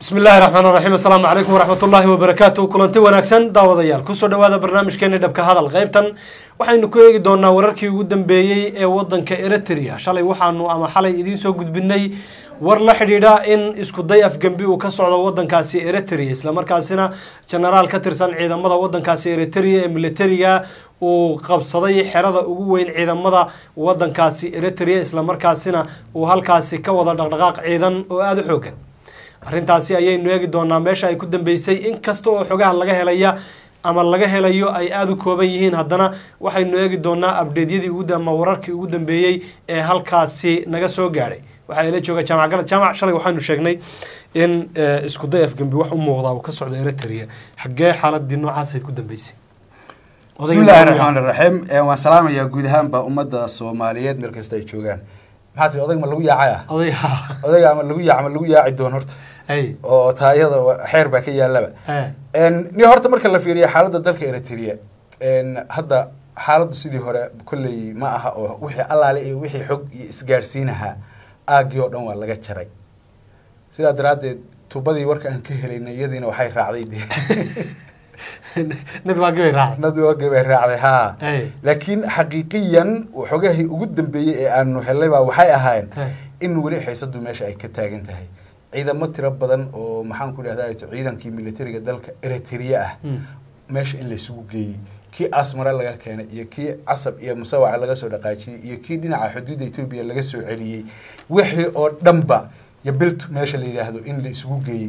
bismi illaahi raxmaan raxiim assalaamu calaykum waraxmat ullaahi wabarakaatu kulanti wanaagsan daawadayaal kusoo dhawaada barnaamijkeeni dhabka hadal qaybtan waxaynu ku eegi doonaa wararkii ugu dambeeyey ee wadanka eritrea shalay waxaanu ama xalay idiin soo gudbinay war la xidhiidha in iskuday afgembi uu ka socdo wadankaasi eritrea islamarkaasina jenaraal ka tirsan ciidamada wadankaasi eritrea ee militariga uu qabsaday xerada ugu weyn ciidamada wadankaasi eritrea islamarkaasina uu halkaasi ka wada dhaqdhaqaaq ciidan oo aada u xoogan arrintaasi ayaynu eegi doonaa meesha ay ku dambeysay inkasta oo xogaha laga helaya ama laga helayo ay aada u kooban yihiin haddana waxaynu eegi doonaa abdeedyadii ugu ama wararkii ugu dambeeyey ee halkaasi naga soo gaadhay waxaa ila jooga jaamac galad jaamac shalay waxaanu sheegnay in iskuday afgembi wax u muuqdaa uu ka socdo eritrea xaggee xaaladii noocaasay ku dambeysay bismillahi raxmaan iraxiim waan salaamayaa guud ahaanba ummadda soomaaliyeed meel kasta ay joogaan maxaa tii odayg ma lagu yaacaya oday ha odayga ama lagu yaac ma lagu yaaci doon horta ay oo taayada xeer baa ka yaalaba he ni horta marka la fiiriya xaaladda dalka eritrea hadda xaaladdu sidii hore kolley ma aha oo wixii allaale iyo wixii xog iyo isgaadhsiinahaa aagii oo dhan waa laga jaray sidaa daraaddeed tubadii warka aan ka helaynay iyadiina waxay raacday dee nid waa gabay raacay nadwagay bay raacday haa Hey. laakiin xaqiiqiyan xogahii ugu dambeeyey ee aanu helay baa waxay ahaayeen Hey. in weli xiisadu meesha ay ka taagan tahay ciidamo tiro badan oo maxaan ku dhahdaa ciidankii militariga dalka eritrea ah Mm. meesha in laysugu geeyey kii asmare laga keenay iyo kii casab iyo musawaca laga soo dhaqaajiyey iyo kii dhinaca xuduudda etoobiya laga soo celiyey wixii oo dhanba iyo bilt meesha la yidhaahdo in la isugu geeyey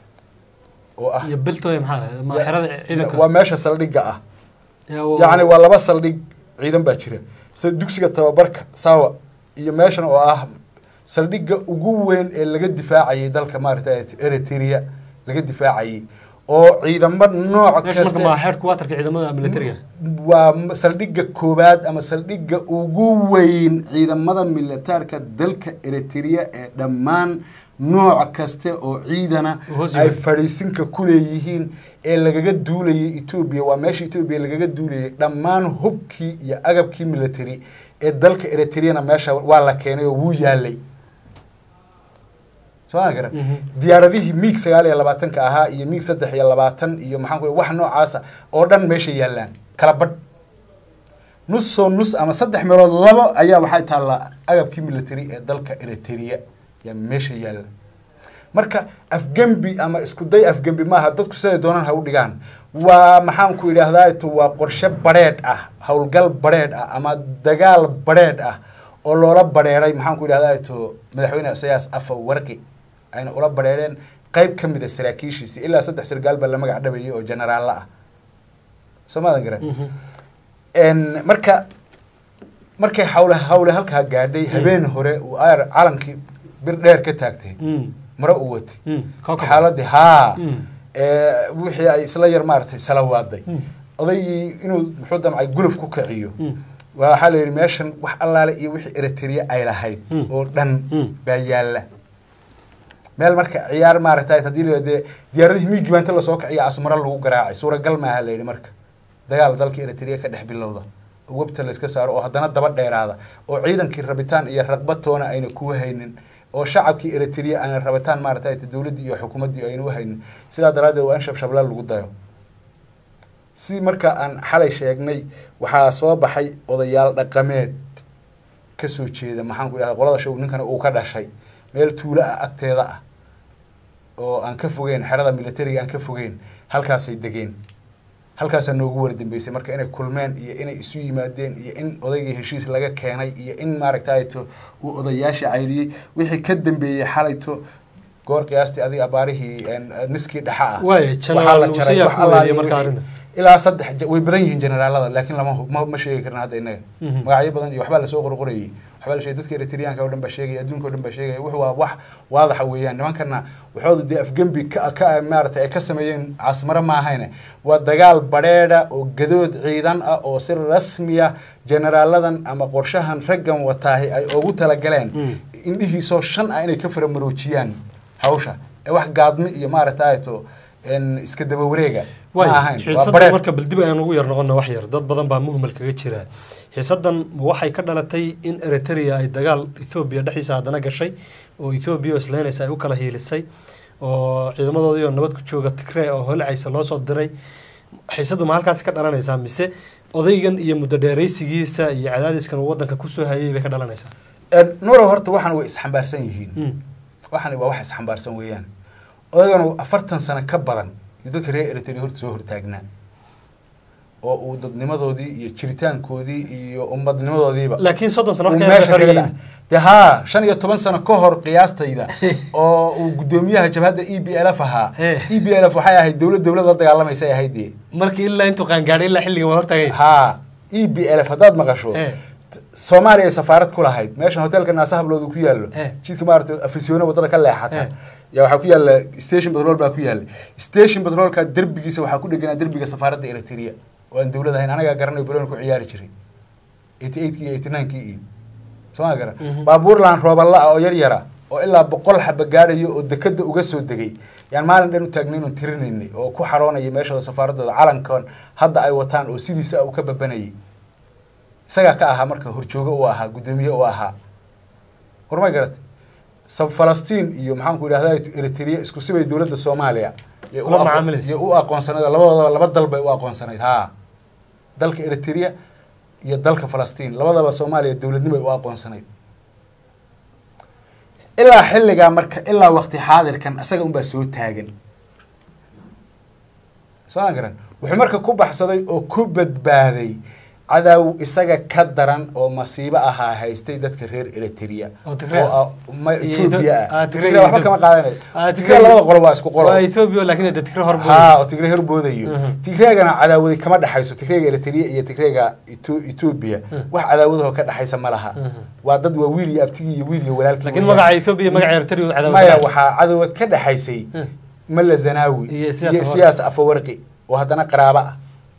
oo ah iyo biltoy maxaa ma xerada ciidanka waa meesha saldhigga ah Ya, oo- yacni waa laba saldhig ciidan baa jira sida dugsiga tababarka sawa iyo meeshan oo ah saldhigga ugu weyn ee laga difaacayay dalka maaragtay eritrea laga difaacayay oo ciidamo nooc meesha marka ma kasta xeerka waatarka ciidamada militariga waa m- saldhigga koowaad ama saldhigga ugu weyn ciidamada militaarka dalka eritrea ee dhammaan nooc kaste oo ciidana Hoos ay yimid. fadhiisinka ku leeyihiin ee lagaga duulayay etoobiya waa meesha etoobiya lagaga duulayay dhammaan hubkii iyo agabkii military ee dalka eritreana meesha waa la keenay oo wuu yaalay soo ma garan Mhm. diyaaradihii miig sagaal iyo labaatanka ahaa iyo miig saddex iyo labaatan iyo maxaan ku wax noocaasa oo dhan meesha yaallaan kala badh nusoo nus ama saddex meelood labo ayaa waxay taallaa agabkii military ee dalka eritrea yaa meesha yaalla marka afgembi ama iskuday afgembi maaha dadku siday doonaan ha u dhigaan waa maxaan ku idhaahdaa to waa qorshe badheedh ah howlgal badheedh ah ama dagaal badheedh ah oo loola badheeray maxaan ku idhahdaa to madaxweyne isayaas afa warqi ayna ula badheereen qayb ka mid a saraakiishiisi ilaa saddex sargaal baa la magac dhabayay oo jenaraallo ah soo maadan garan Mhm. En, marka markay hawle hawle halkaa gaadhay habeen hore uu ayar calankii bir dheer ka taagtay Mm. mare uu watay Mm. Koo kale. xaaladii haa Mm. ee, wixii ay isla yar maaragtay salawaaday Mm. odaygii inuu muxuu damcay guluf ku kiciyo Mm. waa waxaa la yidhi meeshan wax allaale iyo wixii eritrea ay lahayd Mm. oo dhan Mm. baa yaalla meel marka ciyaar maaragtay haddii la yidhahdo dee diyaaradihii miigi baa inta lasoo kiciya asmaro lagu garaacay suuragal maaha la yidhi marka dagaal dalka eritrea ka dhex bilowda oo webta layska saaro oo haddana daba dheeraada oo ciidankii rabitaan iyo raqbatoona ayna kuu haynin oo shacabkii eritrea ayna rabitaan maaragtay dowladdii iyo xukuumaddii ayna u haynin sidaa daraaddeed waa in shabshabla lagu dayo si marka aan xalay sheegnay waxaa soo baxay odayaal dhaqameed ka soo jeeda maxaan ku idhahda qolada show ninkana uu ka dhashay meel tuulo ah agteeda ah oo aan ka fogeyn xerada militariga aan ka fogeyn halkaasay degeen halkaasaa noogu wara dambeysay marka inay kulmeen iyo inay isu yimaadeen iyo in odaygii heshiis laga keenay iyo in maaragtayto uu odayaasha cayriyey wixii ka dambeeyey xalayto goor qiyaastii adiga abaarihii en, niskii dhexa ah Waaye, waxaa General la jaray Musayaa wax ku allaale weeriyey marka wixii- arrinta. ilaa saddex ja- way badan yihiin generaalada laakiin lama hub- ma ma sheegi karna hadda innaga Mhm. magacyo badan iyo waxbaa lasoo qorqorayay waxbaa la sheegay dadka eritreanka oo dhan baa sheegaya adduunka oo dhan baa sheegaya wuxuu waa wax waadaxa weeyaan nimankana waxooda dee afgembi ka ka maaragtay ay ka sameeyeen caasmaro maahayne waa dagaal badheedha oo gadood ciidan ah oo si rasmiya generaaladan ama qorshahan raggan wataahi ay ugu talagaleen Mm. indhihiisoo shan ah inay ka faramaroojiyaan hawsha ee wax gaadmi iyo maaragtay to en, iska daba wareega ma waay ahayn waa xiisadan badheedh marka bal dib ayaan ugu yar noqona wax yar dad badan baa muhmal kaga jira xiisadan waxay ka dhalatay in eritrea ay dagaal ethoobiya dhexdiisa haddana gashay oo ethoobiya oo islaynaysa ay u kala hiilisay oo ciidamadoodii oo nabad ku jooga tigree oo holcaysa loo soo diray xiisadu ma halkaasi ka dhalanaysaa mise odaygan iyo muddo dheeraysigiisa iyo cadaadiskan uu wadanka kusoo hayay bay ka dhalanaysaa nuurow horta waxan way isxambaarsan yihiin Mm. waxani waa wax isxambaarsan weeyaan odaganu afartan sano ka badan iyo dadka reer eritrea horta soo hortaagnaa oo uu dadnimadoodii iyo jiritaankoodii iyo ummadnimadoodiiba laakiin soddon sano uu wax ka meesha kaga xoryiin dhacay de haa shan iyo toban sano ka hor qiyaastayda oo uu guddoomiyaha jabhadda e b l f ahaa Eh. e b l f waxay ahayd dowlad dowlad la dagaalamaysa ay ahayd dee markii ilaa intuu qaangaadhay ilaa xilligan waa hortaagay haa e b l f haddaad maqasho Eh. t- soomaaliya ay safaarad ku lahayd meeshan hotelka naasa habloodu ku yaallo Eh. jidka maaragtay afisyoona wadada ka leexata Eh. yaa waxaa ku yaalla station petrol baa ku yaalla station petrolka derbigiisa waxaa ku dheganaa derbiga safaaradda eritrea oo aan dowlad ahayn anagaa garanayo baloon ku ciyaari jiray eighty eightkii iyo eighty ninekii iyo soo ma garan Mhm. baabuurlaan rooballa ah oo yar yara oo ilaa boqol xaba gaadhayo oo dekada uga soo degay yaan maalin dhan u taagnayn oon tirinaynay oo ku xaroonaya meeshooda safaaradooda calankan hadda ay wataan oo sidiisa uu ka babanayay isagaa ka ahaa marka horjoogo u ahaa guddoomiye u ahaa warmay garatay sab falastiin iyo maxaan ku idhahda eritrea isku sibay dowladda soomaaliya yay u Ula aqo- macaamilaysa. yay u aqoonsanayd oo labadoodaba laba dal bay u aqoonsanayd haa dalka eritrea iyo dalka falastiin labadaba soomaaliya dowladnimay u aqoonsanayd ilaa xilligaa marka ilaa waqti xaadirkan isaga unbaa soo taagan soo ma garan wuxuu marka ku baxsaday oo ku badbaaday cadaaw isaga ka daran oo masiibo ahaa haystay dadka reer eritrea Oo Tigray ah? ah, ma Iyo ethiopia Etho- ah, ah Tigray Tigray waxba iyo kama Ethiopia. qaadanayo Ah, Tigray Tigray- labada qolo waa isku qolo waa ethoobia laakiin dee tigre hor haa oo tigray horboodayo Mhm. tigreegana cadaawadi kama dhexayso tigreega eritrea iyo tigreega Etho- ethiopia wax cadaawadaho ka dhexaysa ma laha Mhm. waa dad waa wiil iyo abtigii iyo wiil iyo walaalkii laakiin weeyaan. magaca ethoobia iyo magaca eritrea cadaawad maya waxaa cadawad ka dhexaysay Hmm. malla zanaawi Iyo Siyaas iyo Afawarqi. siyaas afawarqi oo haddana qaraabo ah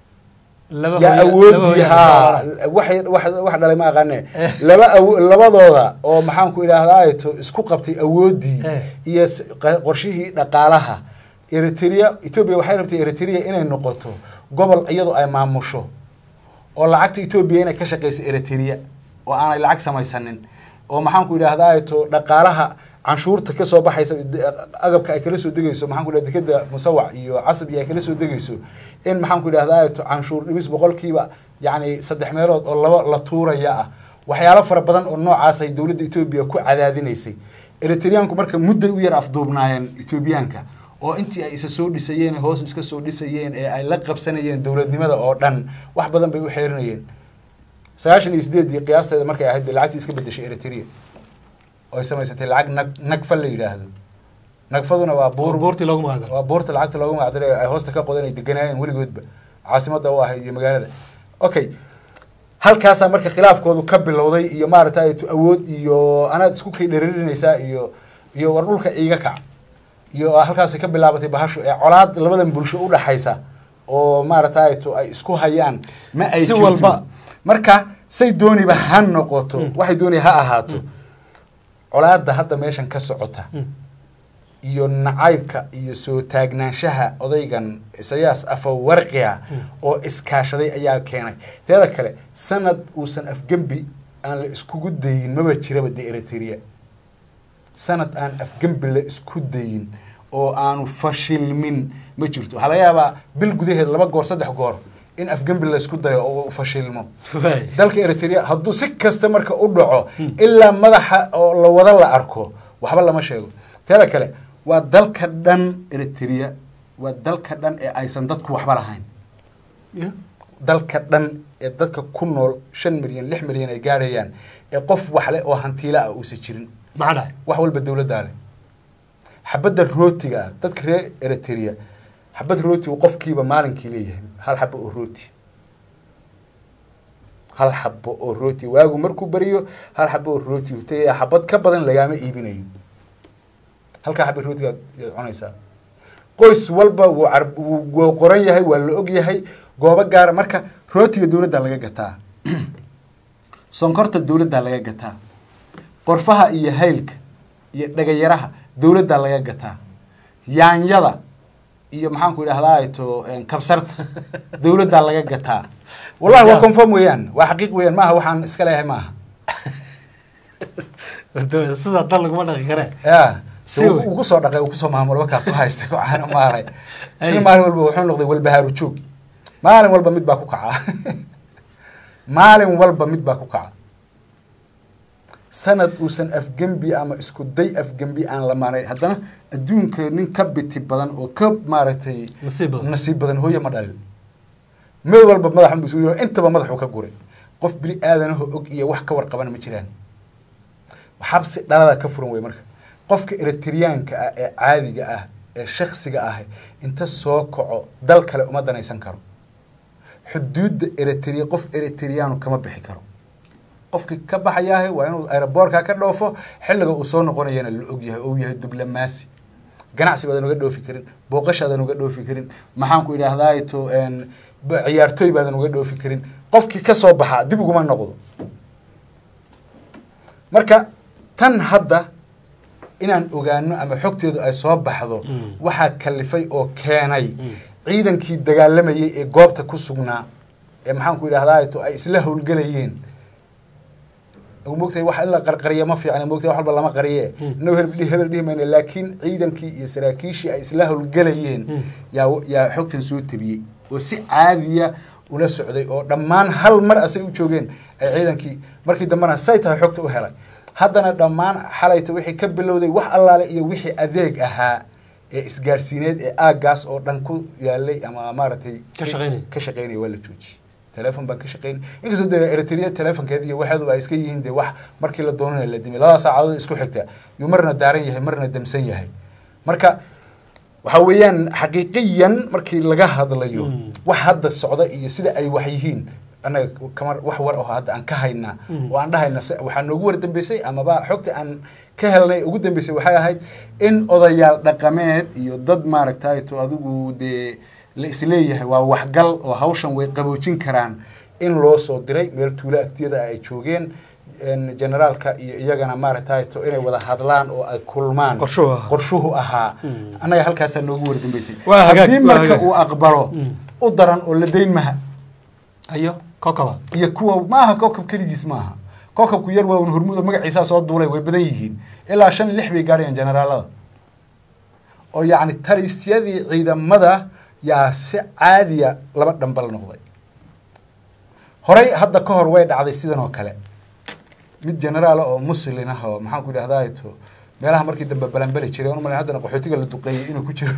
laba yaa hooyo- laba awoodii hooyo- haa wax wax wax dhalay ma aqaane laba awo- labadooda oo maxaan ku idhaahdaa to isku qabtay awoodii Eh. iyo s- qa- qorshihii dhaqaalaha eritrea ethiopia waxay rabtay eritrea inay noqoto gobol iyadoo ay maamusho oo lacagta ethiopia inay ka shaqeyso eritrea oo aanay lacag samaysanin oo maxaan ku idhaahdaa to dhaqaalaha canshuurta ka soo baxaysa de- agabka ay kala soo degayso maxaan ku idhahda dekeda musawac iyo casab iyo ay kala soo degayso in maxaan ku idhahdaa to canshuur dhimis boqolkiiba yacni saddex meelood oo laba la tuuraya ah waxyaalo fara badan oo noocaas ay dowladda etoobiya ku cadaadinaysay eritreanku marka mudday u yar afduubnaayeen etoobiyaanka oo intii ay isa soo dhisayeen ee hoos iska soo dhisayeen ee ay la qabsanayeen dowladnimada oo dhan wax badan bay u xeerinayeen sagaashan iyo sideedii qiyaasteeda markay ahayd bay lacagtii iska bedeshay eritrea oo ay samaysatay lacag nag nagfa la yidhaahdo nagfaduna waa buur buurtii loogu magacdaro waa buurta lacagta loogu magacdaray ay hoosta ka qodan ay deganaayeen weligoodba caasimada u ahayd iyo magaalada okay halkaasaa marka khilaafkoodu ka bilowday iyo maaragtay awood iyo anaad isku kay dheririnaysaa iyo iyo war dhulka iiga kac iyo halkaasay ka bilaabatay bahashu ee colaad labadan bulsho u dhaxaysa oo maaragtay ay isku hayaan ma ay Si jirto walba. marka say dooniba ha noqoto waxay dooni ha ahaato colaadda hadda meeshan ka socota iyo nacaybka iyo soo taagnaanshaha odaygan isayaas afawarqiga oo iskaashaday ayaa keenay teeda kale sanad uusan afgembi aan la iskugu dayin maba jiraba de eritrea sanad aan afgembi la isku dayin oo aanu fashilmin ma jirto waxaa laga yaabaa bil gudaheed laba goor saddex goor in afgembi la isku dayo oo uu fashilmo Waay. dalka eritrea hadduu si kasta marka u dhaco ilaa madaxa oo la wada la arko waxba lama sheego teeda kale waa dalka dhan eritrea waa dalka dhan ee aysan dadku waxba lahayn dalka dhan ee dadka ku nool shan milyan lix milyan ay gaadhayaan ee qof waxle oo hantiila ah uusan jirin maxaa dhahay wax walba dowladdaa leh xabadda rootiga ah dadka reer eritrea xabad rooti uu qofkiiba maalinkii leeyahay hal xabo oo rooti hal xabo oo rooti waagu markuu beriyo hal xabo oo rooti uu tagaya xabad ka badan lagaama iibinayo halkaa xabad rootiga yaad cunaysaa qoys walba wuu car wuu wuu qoran yahay waa la og yahay goobo gaara marka rootiga dowladdaa laga gataa sonkorta dowladdaa laga gataa qorfaha iyo haylka iyo dhagayaraha dowladdaa laga gataa yaanyada iyo maxaan ku idhahdaa to kabsarta dowladdaa laga gataa wallahi waa conform weeyaan waa xaqiiq weeyaan maaha waxaan iska leeyahay maaha sidaa dal laguma dhaqi karee ya Si wey. uu kusoo dhaqay uu kusoo maamulo markaa ku haystay ku caano maalay Ay. isna maalin walba wuxuu noqday walbahaaru joog maalin walba mid baa ku kaca maalin walba mid baa ku kaca sanad uusan afgembi ama isku day afgembi aan la maarayn haddana adduunka nin ka biti badan oo ka maaragtay Nasiib badan. nasiib badan hooye ma dhalin mid walba madaxun buu isugu intaba madaxuu ka guray qof bini aadanaho og iyo wax ka warqabana ma jiraan xabsi dhalada ka furan wey marka qofka eritriyaanka ah ee caadiga ah ee shaksiga ah inta soo kaco dal kale uma danaysan karo xuduudda eritrea qof eritriyaanu kama bixi karo qofkii ka baxayaahe waa inuu aeroboortka ka dhoofo xilliga uu soo noqonayana la ogyahay oo uu yahay diblomaasi ganacsi baadan uga dhoofi karin booqashaadan uga dhoofi karin maxaan ku idhaahdaa to b- ciyaartooy baadan uga dhoofi karin qofkii ka soo baxa dib uguma noqdo marka tan hadda inaan ogaano ama xogteedu ay soo baxdo Mm. waxaa kalifay oo keenay Mm. ciidankii dagaalamayay ee goobta ku sugnaa ee maxaan ku idhahdaa to ay isla howlgelayeen mogtahay wax in la qarqariya ma fiicna mogtahay wax walba lama qariye Mm. inuu hebel dhihi- hebel dhihi mayna laakiin ciidankii iyo saraakiishii ay isla howlgelayeen Mm. yaa yaa xogtan soo tabiyey oo si caadiya ula socday oo dhammaan hal mar asay u joogeen ay ciidankii markii dambena say tahay xogta u helay haddana dhammaan xalayta wixii ka bilowday wax allaale iyo wixii adeeg ahaa ee isgaarsiineed ee aaggaas oo dhan ku yaalay ama maaragtay Ka shaqaynaya. ka shaqaynaya waa la joojiyey telefon baan ka shaqaynay inkastoo dee eritrea telefonkeed iyo waxeedu ay iska yihiin dee wax markii la doonana la dimay labada saacadood isku xigta yuu marna daaran yahay marna damsan yahay marka waxa weeyaan xaqiiqiyan markii laga hadlayo Mm. wax hadda socda iyo sida ay wax yihiin annaga kama wax war oo hadda aan ka haynaa Mm. oo aan dhahayna se- waxaa noogu war dambeysay amaba xogta aan ka helnay ugu dambeysay waxay ahayd in odayaal dhaqameed iyo dad maaragtay to adigu dee la isleeyahay waa waxgal oo hawshan way qaboojin karaan in loo soo diray meel tuulo agtiyada ay joogeen en, generaalka iyo iyagana maaragtay to inay wada hadlaan oo ay kulmaan Qorshuhu ahaa. qorshuhu ahaa Mm. annaga halkaasaa noogu war dambeysay Waa hagaag, haddii waa marka hagaag. uu aqbalo Mm. u daran oo la dayn maha ayo kokaba iyo kuwa maaha kookab keligiis maaha kookabku yar waa un hormuuda magaciisaa soo duulay way badan yihiin ilaa shan lix bay gaadhayaan generaalada oo yacni talisyadii ciidamada yaa si caadiya laba dhambal noqday horey hadda ka hor way dhacday sidan oo kale mid generaala oo muslin ah oo maxaan ku idhahdaa to meelaha markii dambe balanbali jiray on umalayn haddana qaxootiga la duqeeyey inuu ku jiro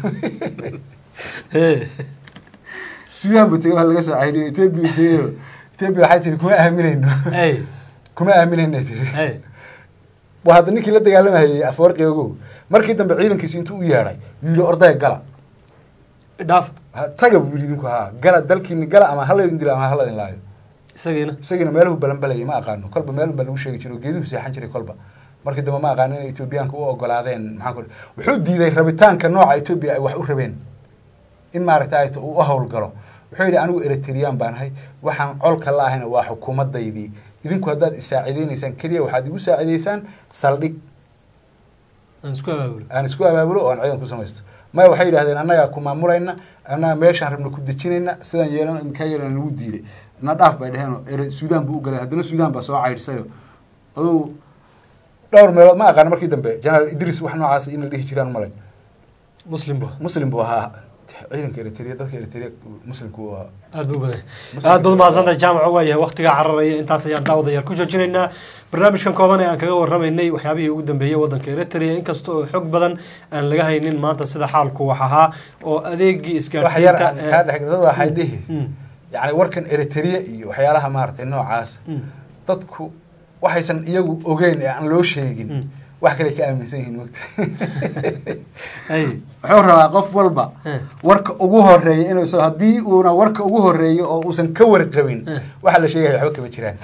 suudaan buu tegey waa laga soo cayniyo etoobiya tegeyo etoobiya waxay tiri kuma aaminayno ay kuma aaminayna tiri ay waa hadda ninkii la dagaalamayay afwarqi ogow markii dambe ciidankiisi intuu u yeedhay yuu yidhi ordaya gala dhaaf Ha- taga buu yidhi idinku haa gala dalkiini gala ama haladin dilo ama haladin laayo isagiina isagiina meeluhu balanbalayay ma aqaano kolba meelun baa lagu sheegi jiray oo geeduhu seexan jiray kolba markii dambe ma aqaano inay etoobiyaanka u ogolaadeen maxaan ku wuxuu diiday rabitaanka nooca etoobiya ay wax u rabeen in maaragta ay uu u howlgalo wuxuu yidhi anigu eritreyaan baan ahay waxaan colka la ahayna waa xukuumadaydii idinku haddaad isaacideynaysaan keliya waxaad igu saacidaysaan saldhig aan isku abaabulo aan isku abaabulo oo aan ciidan ku samaysto maya waxay yidhahdeen annagaa ku maamulayna annaga meeshaan rabna ku dejinayna sidaan yeelana imkaa yeelana lagu diiday na dhaaf bay dheheenoo ere suudaan buu u galay haddana suudaan baa soo caydhisayo aduu dhowr meelood ma aqaano markii dambe generaal idris wax noocaas in la dhihi jiraan malay muslim bu muslim buu ahaa ciidanka eritrea dadka eritrea muslimku uu ahaa aad buu badan Muslim- aad baad umahadsantahay jaamaca waayahay waqtigaa cararaya intaas ayaan daawadayaal ku joojinaynaa barnaamijkan kooban ee aan kaga warramaynay waxyaabihii ugu dambeeyey waddanka eritrea inkasta oo xog badan aan laga haynin maanta sida xaalku wax ahaa oo adeegii wax yar isgaarsiinta aan kaa dhex dad waxay dhihi Mm. yacni warkan eritrea iyo waxyaalaha maaragtay noocaas Mm. dadku waxaysan iyagu ogeyn ee aan loo sheegin Mm. wax kale ka aaminsan yihiin mogta ay wuxuu rabaa qof walba Eh. warka ugu horeeya inuu so haddii uuna warka ugu horeeyo oo uusan ka warqabin Eh. waxa la sheegaya waxba kama jiraan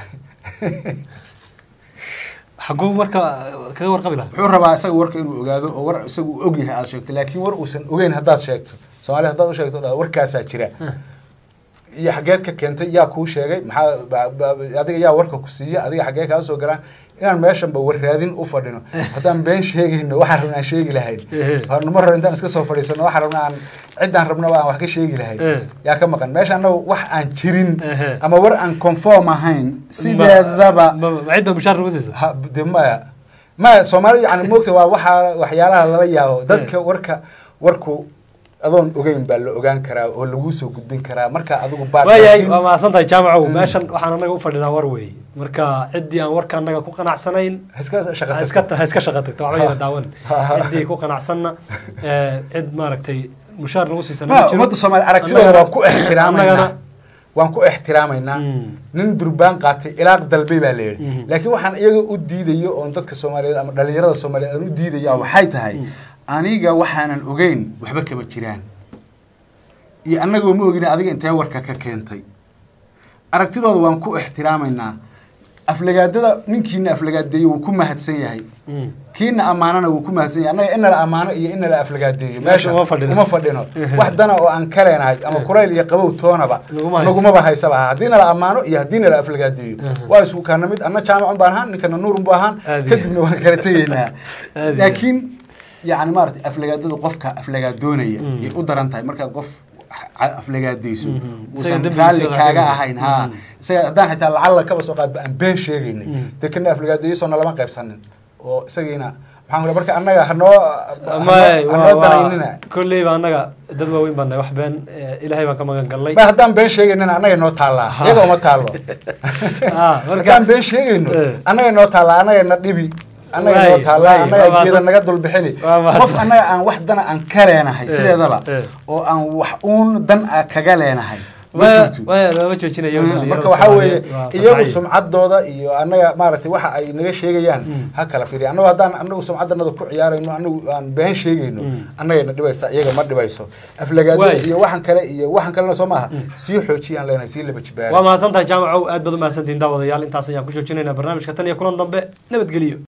xaguu marka kaga warqabi lahaa wuxuu rabaa isaga warka inuu ogaado oo war isagu uu og yahay aad sheegto laakiin war uusan ogeyn haddaad sheegto soomaaliya haddaad u sheegto dhaa warkaasaa jira Eh. iyo xaggeed ka keentay yaa kuu sheegay maxaa ba- ba- adiga yaa warka ku siiya adiga xaggee kaa soo galaan inaan meeshanba warraadin u fadhino haddaan been sheegayno waxaan rabna aan sheegi lahayn Eh. hornimo hore intaan iska soo fadhiisano waxaan rabna aan ciddaan rabnaba aan wax ka sheegi lahayn Eh. yaa ka maqan meesha annaga wax aan jirin Ehe. ama war aan conform ahayn sideedaba ma ma- ma cid baa mushaar nagu siisa ha de maya ma soomaalida yani moogta waa waxaa waxyaalaha lala yaabo dadka warka warku adoon ogeyn baa la ogaan karaa oo laguu soo gudbin karaa marka adigu baad waayahay laakiin- waa mahadsan tahay jaamacow meeshan waxaan anaga u fadhinaa war weey marka ciddii aan warka anaga ku qanacsanayn ha iska shaqa ha iska tagto. ha iska shaqa tagto waxba yara daawan ciddii ku qanacsanna ee, cid maaragtay mushaar nagu siisan ma ummadda soomaaliya aragtidooda waan ku ixtiraamaynaa waan ku ixtiraamaynaa Mm. nin durbaan qaatay ilaaq dalbay baa la Mhm. yidhi laakiin waxaan iyaga u diidayo oon dadka soomaaliyeed ama dhalinyarada soomaaliyeed aan u diidaya waxay tahay aniga waxaanan ogeyn waxba kama jiraan iyo annagoo ma ogin adiga intee warka ka keentay aragtidooda waan ku ixtiraamaynaa aflagaadada ninkiina aflagaadeeyo wuu ku mahadsan yahay kiina ammaanana wuu ku mahadsan yahay annaga ina la ammaano iyo ina la aflagaadeeyo Meesha uma fadhino. uma fadhino wax dana oo aan ka leenahay ama kulayl iyo qabow toonaba Naguma hayso. nagumaba haysaba haddii nala ammaano iyo haddii nala aflagaadeeyo waa isku kaana mid anna jaamacun baan ahaan ninkana nuurun bu ahaan Aad iyo- kadibna waan kala tegaynaa Aad iyo- laakiin yani maaragtay aflagaadadu qofka aflagaadoonaya Mm. yay u daran tahay markaad qof a- aflagaadayso Mhm. Isaga uusan dembigiisa raalli waa kaaga dembi. ahayn ha Mhm. isaga haddaan xitaa lacalla kaba soo qaadba aan been sheegaynay Mm. dee kana aflagaadayo nalama qaybsanin oo isagiina maxaan ku marka annaga hanoo may hanoo danaynina kolleyba annaga dad waaweyn baan nahay wax been eh, ilaahay baan ka magan galnay ma haddaan been sheegaynana annaga noo taallaa iyaga uma taallo Ah, marka- haddaan been sheegayno Eh. annaga noo taallaa annaga na dhibi annaga noo Waay, taallaa waay, annaga waa geeda mahadsan- naga dulbixini waa mahadsan. qof annaga aan wax dana aan ka leenahay Eh, sideedaba eh. oo aan wax uun dan a kaga leenahay ma Waa- jirto waa lama joojinayo Mm, dhalinyarada marka waxaa weeye Soomaaliyeed, waa iyagu fasaxay. sumcaddooda iyo annaga maaragtay waxa ay naga sheegayaan Mm. ha kala fiiriya annagu haddaan annagu sumcaddanada ku ciyaarayno annagu aan been sheegayno Mm. annagayna dhibaysa iyaga ma dhibayso aflagaadada Waay. iyo waxan kale iyo waxan kalena soo maaha sii xoojiyaan leenahay sii laba jibaara waa mahadsan tahay jaamacow aad baad u mahadsantihin daawadayaal intaas ayaan ku joojinaynaa barnaamijka tan iyo kulan dambe nabadgeliyo